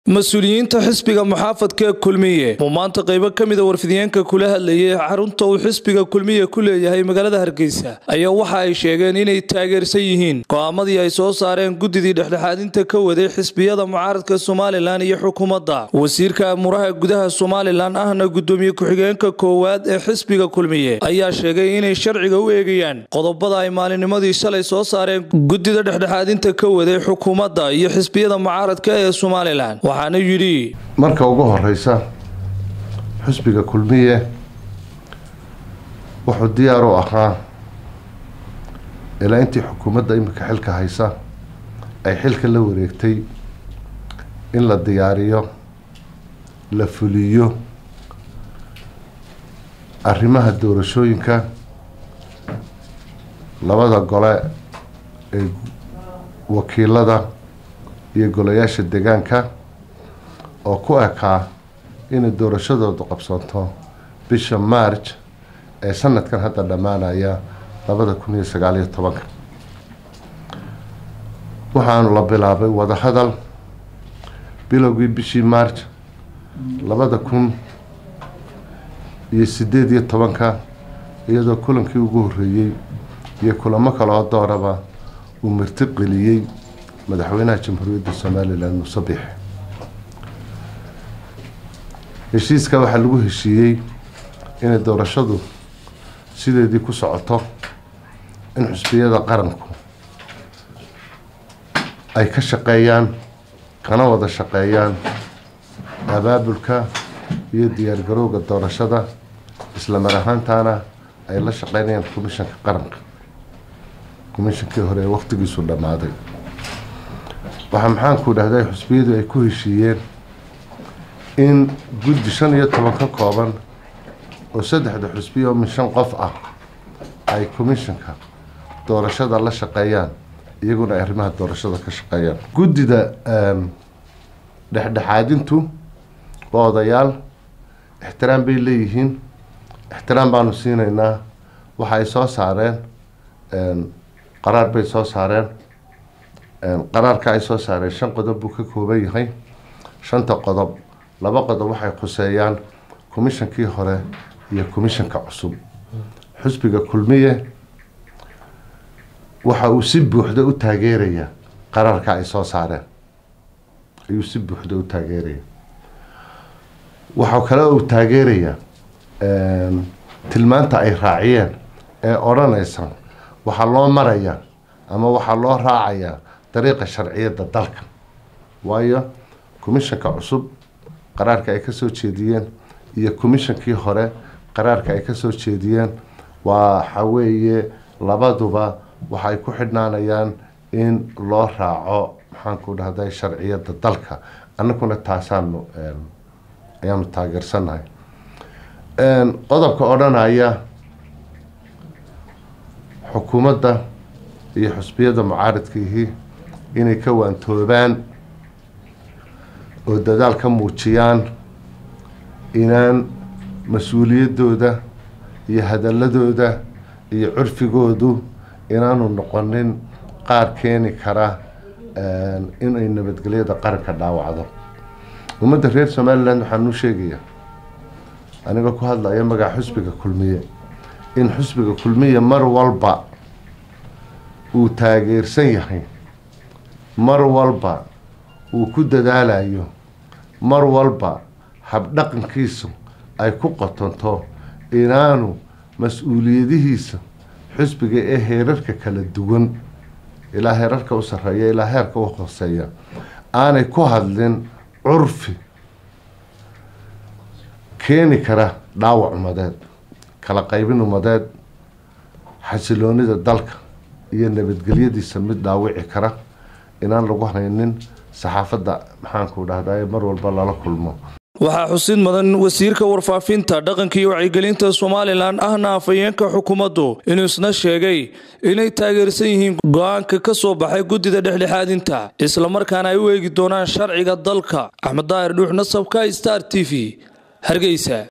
mas-uuliyiinta xisbiga muxaafadka ee kulmiye uu maanta qaybo ka mida warfidiyeenka kula hadlayay xarunta uu xisbiga kulmiye ku leeyahay magaalada hargeysa ayaa waxa ay sheegeen inay taageersan yihiin go'aamadii ay soo saareen guddidii dhexdhexaadinta ka waday xisbiyada mucaaradka somalilan iyo xukuumadda wasiirka amuraha gudaha somalilan ahna gudoomiye ku-xigeenka koowaad ee xisbiga kulmiye ayaa sheegay inay sharciga u eegayaan qodobada ay maalinimadii shalay soo saareen guddida dhexdhexaadinta ka waday xukuumadda iyo xisbiyada mucaaradka ee somalilan waxaana yidhi marka ugu horeysa xusbiga kulmiye wuxuu diyaar u ahaa ilaa intii xukuumadda iminka xilka haysa ay xilka la wareegtay in la diyaariyo la fuliyo arrimaha doorashooyinka labada gole ee wakiilada iyo golayaasha deegaanka oo ku ekaa inay doorashadoodu qabsanto bisha march ee sanadkan hadda dhammaanaya labada kun iyo sagaal iyo tobanka waxaanu la bilaabay wadahadal bilowgii bishii march labada kun iyo sideed iyo tobanka iyadoo kulankii ugu horreeyey iyo kulamo kaloo dooraba uu marti geliyey madaxweynaha jamhuuriyadda somalilan muuse biix heshiiska waxaa lagu heshiiyey inay doorashadu sideedii ku socoto in xusbiyada qaranku ay ka shaqeeyaan kana wada shaqeeyaan abaabulka iyo diyaargarowga doorashada isla mar ahaantaana ay la shaqeynayaan commishanka qaranka commishankii hore ee waqtigiisu dhammaaday waxaa maxaanku dhahday xusbiyadu ay ku heshiiyeen in guddi shan iyo toban ka kooban oo saddexda xusbiya oo min shan qof ah ay commishanka doorashada la shaqeeyaan iyaguna ay arrimaha doorashada ka shaqeeyaan guddida dhexdhexaadintu waa odayaal ixtiraam bay leeyihiin ixtiraam baanu siinaynaa waxa ay soo saareen qaraar bay soo saareen qaraarka ay soo saareen shan qodob buu ka kooban yahay shanta qodob laba qodob waxay khuseeyaan commishankii hore iyo commishanka cusub xusbiga kulmiye waxa uu si buuxda u taageeraya qaraarka ay soo saareen ayuu si buuxda u taageeraya waxaa kale uu taageeraya tilmaanta ay raaciyeen ee odhanaysa waxaa loo maraya ama waxaa loo raacayaa dariiqa sharciyadda dalka waayo commishanka cusub qaraarka ay kasoo jeediyeen iyo commishankii hore qaraarka ay kasoo jeediyeen waxa weeye labaduba waxay ku xidhnaanayaan in loo raaco maxaanku dhahday sharciyadda dalka annaguna taasaanu ayaanu taageersanahay qodobka odhanaya xukuumadda iyo xusbiyada mucaaradkiihii inay ka waantoobaan oo dadaal ka muujiyaan inaan mas-uuliyaddooda iyo hadaladooda iyo curfigoodu inaanu noqonin qaar keeni kara inay nabadgelyada qaranka dhaawacdo ummadda reer somaliland waxaan u sheegayaa anigoo ku hadlaya magaca xusbiga kulmiye in xusbiga kulmiye mar walba uu taageersan yahay mar walba uu ku dadaalayo mar walba habdhaqankiisu ay ku qotonto inaanu mas-uuliyadihiisa xusbiga ee heerarka kala duwan ilaa heerarka u sarreeya ilaa heerka u hooseeya aanay ku hadlin curfi keeni kara dhaawac umadeed kala qaybin umadeed xasiloonida dalka iyo nabadgelyadiisa mid dhaawici kara inaan lagu haynin saxaafadda maxaanku dhahday mar walba lala kulmo waxaa xusid mudan wasiirka warfaafinta dhaqanka iyo wacyigelinta somalilan ahna afhayeenka xukuumaddu inuu isna sheegay inay taageersan yihiin go-aanka ka soo baxay guddida dhexdhexaadinta islamarkaana ay u eegi doonaan sharciga dalka axmed daahir dhuux nasabka star t v hargeysa